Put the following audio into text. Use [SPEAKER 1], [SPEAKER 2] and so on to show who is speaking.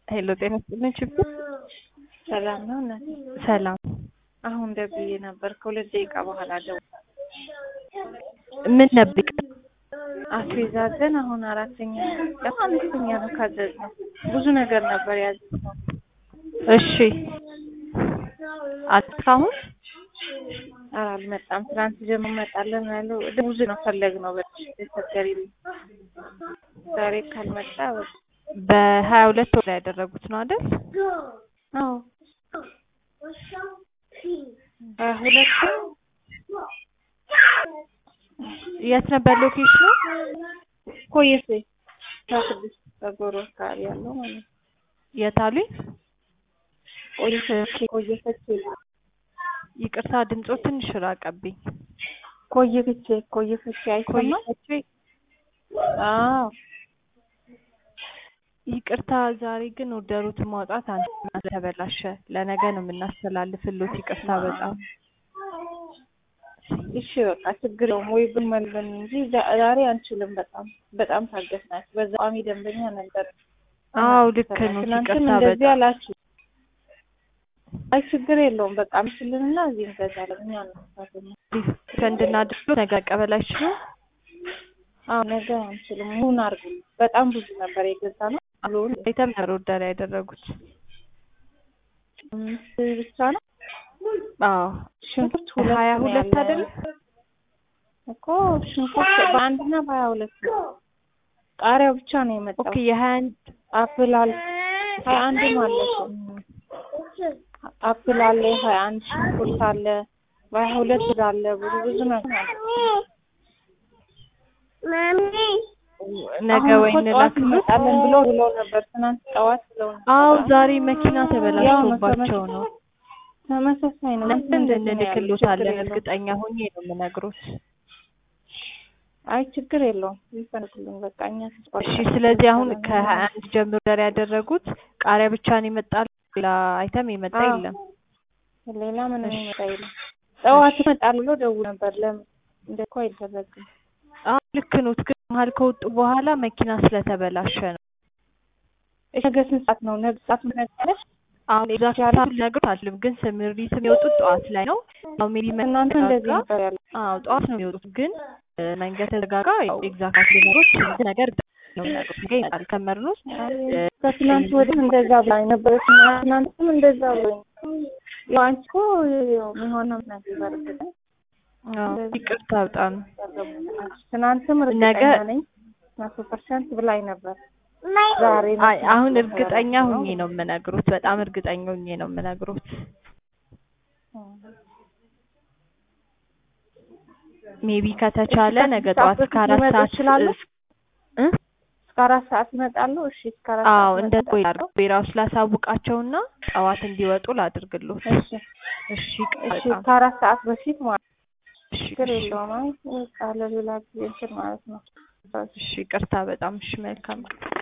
[SPEAKER 1] ሄሎ ጤና ይስጥልኝ ችግር
[SPEAKER 2] ሰላም ነው እናቴ?
[SPEAKER 1] ሰላም
[SPEAKER 2] አሁን ደውዬ ነበር ከሁለት ደቂቃ በኋላ ደው
[SPEAKER 1] ምን ነበር
[SPEAKER 2] አስቤዛዘን አሁን አራተኛ ደግሞ አምስተኛ ነው ካዘዝነው ብዙ ነገር ነበር ያዘዝነው።
[SPEAKER 1] እሺ እስካሁን
[SPEAKER 2] ኧረ አልመጣም። ትናንት ጀምሮ እመጣለን ያለው ብዙ ነው ፈለግነው በተቸገሪልኝ ዛሬ ካልመጣ በቃ
[SPEAKER 1] በሀያ ሁለት ወር ያደረጉት ነው አይደል?
[SPEAKER 2] አዎ ሀያ ሁለት
[SPEAKER 1] የት ነበር ሎኬሽኑ?
[SPEAKER 2] ኮየሴ አስራ ስድስት በጎሮ አካባቢ ያለው ማለት ነው።
[SPEAKER 1] የት አሉኝ?
[SPEAKER 2] ኮየሴ ኮየፈቼ
[SPEAKER 1] ይቅርታ ድምጾ ትንሽ ራቀብኝ።
[SPEAKER 2] ኮየፍቼ ኮየፍቼ አይሰማም?
[SPEAKER 1] ቆይቼ
[SPEAKER 2] አዎ
[SPEAKER 1] ይቅርታ ዛሬ ግን ኦርደሩት ማውጣት አንተ ተበላሸ። ለነገ ነው የምናስተላልፍሎት። ይቅርታ በጣም
[SPEAKER 2] እሺ በቃ ችግር የለውም ወይ ብንመልበን እንጂ ዛ- ዛሬ አንችልም። በጣም በጣም ታገስናችሁ። በዛ ቋሚ ደንበኛ ነበር።
[SPEAKER 1] አዎ ልክ ነው።
[SPEAKER 2] ትናንትም
[SPEAKER 1] ይቅርታ
[SPEAKER 2] እንደዚህ
[SPEAKER 1] በጣም
[SPEAKER 2] አላችሁ። አይ ችግር የለውም በቃ ምስልንና እዚህ እንገዛለን እኛ ነው
[SPEAKER 1] እንድናድርግ ነገ መቀበል አይችሉም።
[SPEAKER 2] አዎ ነገ አንችልም። ሙሉን አድርጉ። በጣም ብዙ ነበር የገዛ ነው። ሙሉውን
[SPEAKER 1] አይተም ነበር ኦርደር ያደረጉት።
[SPEAKER 2] አምስት ብቻ ነው።
[SPEAKER 1] አዎ
[SPEAKER 2] ሽንኩርት ሁለት
[SPEAKER 1] ሀያ
[SPEAKER 2] ነው
[SPEAKER 1] ሁለት
[SPEAKER 2] ያለ
[SPEAKER 1] አይደል?
[SPEAKER 2] እኮ ሽንኩርት በአንድና በሀያ ሁለት ነው። ቃሪያው ብቻ ነው የመጣው።
[SPEAKER 1] ኦኬ የሀያ አንድ
[SPEAKER 2] አፕል አለ ሀያ አንድም አለ እኮ አፕል አለ ሀያ አንድ ሽንኩርት አለ በሀያ ሁለት አለ ብዙ ብዙ ነገር አለ።
[SPEAKER 1] ነገ
[SPEAKER 2] አሁን
[SPEAKER 1] ወይ
[SPEAKER 2] እኮ ጠዋት
[SPEAKER 1] እንላክሎት።
[SPEAKER 2] እንመጣለን ብሎ ብሎ ነበር ትናንት ጠዋት ብለው ነበር።
[SPEAKER 1] አዎ ዛሬ መኪና
[SPEAKER 2] ያው ነው
[SPEAKER 1] ተበላሽቶባቸው ነው።
[SPEAKER 2] ተመሳሳይ ነው።
[SPEAKER 1] ለምን
[SPEAKER 2] እንደዚህ ነው ያለው።
[SPEAKER 1] እንልክሎታለን?
[SPEAKER 2] ችግር የለውም።
[SPEAKER 1] እርግጠኛ ሆኜ ነው የምነግሮት።
[SPEAKER 2] አይ ችግር የለውም ይፈልጉልን በቃ እኛ ተስፋ
[SPEAKER 1] እሺ ስለዚህ አሁን ከሀያ አንድ ጀምሮ ኦርደር ያደረጉት ቃሪያ ብቻ ነው ይመጣል። ሌላ አይተም የመጣ
[SPEAKER 2] አዎ።
[SPEAKER 1] የለም።
[SPEAKER 2] ሌላ ምንም
[SPEAKER 1] እሺ።
[SPEAKER 2] ይመጣ የለም። ጠዋት ይመጣል ብሎ ደውሎ ነበር። ለምን እንደ እኮ አይደረግም።
[SPEAKER 1] አዎ ልክ ኖት። ግን መሀል ከወጡ በኋላ መኪና ስለተበላሸ ነው።
[SPEAKER 2] እሺ ነገ ስንት ሰዓት ነው? ነገ ሰዓት ምን ነገረሽ?
[SPEAKER 1] አሁን ኤግዛክት ሰዓቱን ልነግሮት አልችልም፣ ግን ስምሪት የሚወጡት ጠዋት ላይ ነው። ያው ሜቢ
[SPEAKER 2] እናንተ እንደዚህ
[SPEAKER 1] መዘጋጋ
[SPEAKER 2] ነበር ያለው።
[SPEAKER 1] አዎ ጠዋት ነው የሚወጡት፣ ግን እ፣ መንገድ ተዘጋጋ። ያው ኤግዛክት ሊነግሮት ስንት ነገር ነው የሚነግሩት። ነገ ይመጣል ከመርኖት
[SPEAKER 2] ከትናንት ወዲህ እንደዛ ብላኝ ነበረች። ትናንትም እንደዛ ብሎኝ ያው አንቺ እኮ ያው የሚሆነው ነገር በርግጥ
[SPEAKER 1] ይቅርታ በጣም
[SPEAKER 2] ትናንትም
[SPEAKER 1] ነገ
[SPEAKER 2] እርግጠኛ ነኝ መቶ ፐርሰንት ብላኝ ነበር። ዛሬ
[SPEAKER 1] አይ አሁን እርግጠኛ ሁኜ ነው የምነግሩት። በጣም እርግጠኛ ሁኜ ነው የምነግሩት። ሜቢ ከተቻለ ነገ ጠዋት እስከ አራት
[SPEAKER 2] ሊመጡ
[SPEAKER 1] ሰዓት
[SPEAKER 2] ይችላሉ?
[SPEAKER 1] እስ- እ?
[SPEAKER 2] እስከ አራት ሰዓት ይመጣሉ። እሺ እስከ አራት
[SPEAKER 1] አዎ
[SPEAKER 2] ሰዓት
[SPEAKER 1] እንደ
[SPEAKER 2] ይመጣሉ።
[SPEAKER 1] ቆይ ላድርግ ብሔራዎች ላሳውቃቸውና ጠዋት እንዲወጡ ላድርግሎት።
[SPEAKER 2] እሺ
[SPEAKER 1] እሺ
[SPEAKER 2] እሺ
[SPEAKER 1] በጣም
[SPEAKER 2] ከአራት ሰዓት በፊት ማለት ነው።
[SPEAKER 1] እሺ
[SPEAKER 2] ችግር
[SPEAKER 1] እሺ
[SPEAKER 2] የለውም። አይ በቃ ለሌላ ጊዜ እንትን ማለት ነው።
[SPEAKER 1] እሺ ይቅርታ በጣም እሺ መልካም ቀን